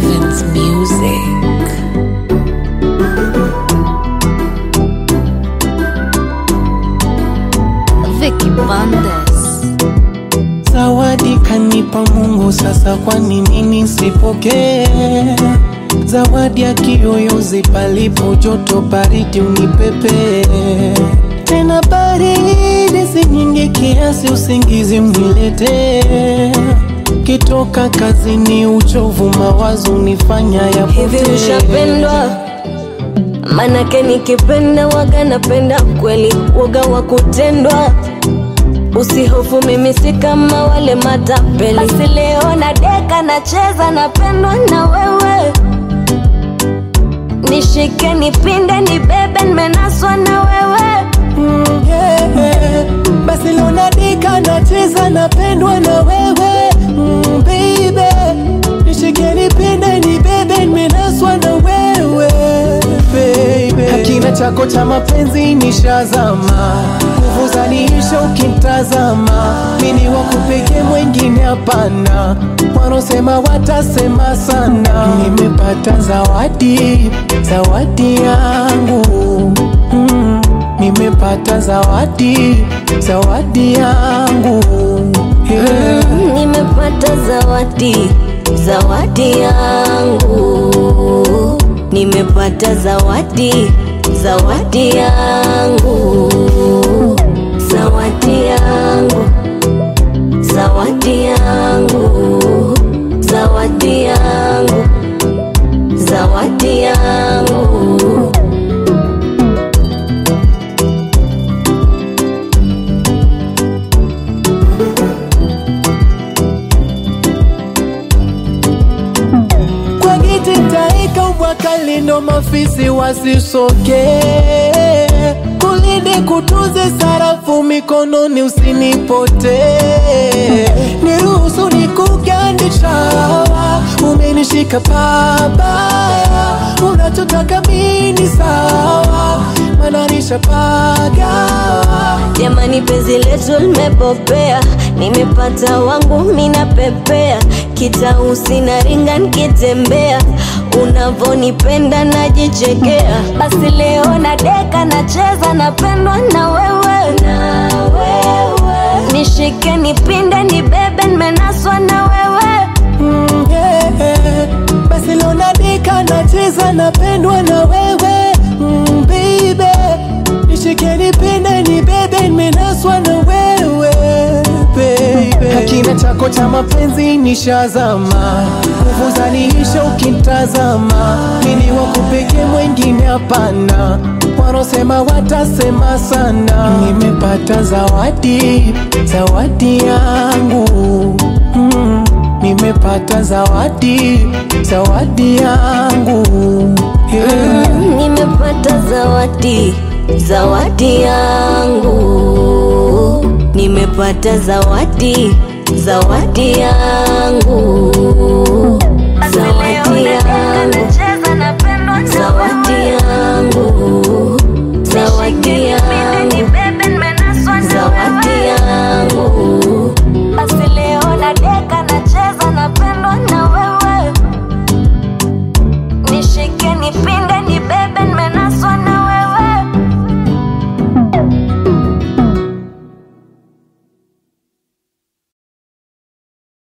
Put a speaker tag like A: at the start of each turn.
A: Evans Music. Vicky Bandes.
B: Zawadi kanipa Mungu, sasa kwa nini nisipokee? Zawadi ya kiyoyozi, palipo joto baridi unipepe tena, baridi si nyingi kiasi usingizi mniletee. Kitoka kazini, uchovu mawazo nifanya
C: Hivi
B: yapotee.
C: ushapendwa? Manake nikipenda waga napenda kweli, waga wa kutendwa. Usihofu, mimi si kama wale matapeli. Basi leo na deka nacheza, napendwa na wewe. Nishike, nipinde, nibebe, nimenaswa na wewe.
B: Mm, yeah, yeah. Basi leo nadika nacheza napendwa na wewe mm, baby nishike nipende nibebe nimenaswa na wewe baby Hakina chako cha mapenzi nishazama nguvu zaniisha ukimtazama mini wakupeke mwengine hapana wanaosema watasema sana nimepata zawadi zawadi yangu mm. Nimepata zawadi, zawadi yangu yeah.
C: Nimepata zawadi, zawadi yangu. Nimepata zawadi, zawadi yangu. Zawadi yangu, zawadi yangu. Zawadi yangu, zawadi yangu.
B: Kwa giti taika ubwakali ndo mafisi wasisoke kulinde kutunze sarafu mikononi usinipote niruhusu nikugandisha umenishika pabaya unachotaka mini sawa mananisha pagawa
C: Jamani, penzi letu limepopea, nimepata wangu minapepea, kitausi na ringa nikitembea, unavonipenda najichekea. Basi leo na deka nacheza, napendwa na wewe, na wewe. Nishike, nipinde, nibebe, nimenaswa na wewe.
B: Mm, yeah, yeah. Basi leo nadika nacheza napendwa na wewe mm, baby nishike nipende nibebe nimenaswa na wewe baby Hakina chako cha mapenzi nishazama nguvu zaniisha ukimtazama mini wakupeke mwengine hapana wanaosema watasema sana nimepata zawadi zawadi yangu mm. Nimepata zawadi, zawadi yangu yeah.
C: Nimepata zawadi, zawadi yangu. Nimepata zawadi, zawadi yangu. Zawadi yangu, zawadi yangu. Zawadi yangu, zawadi yangu. Basi leo na deka na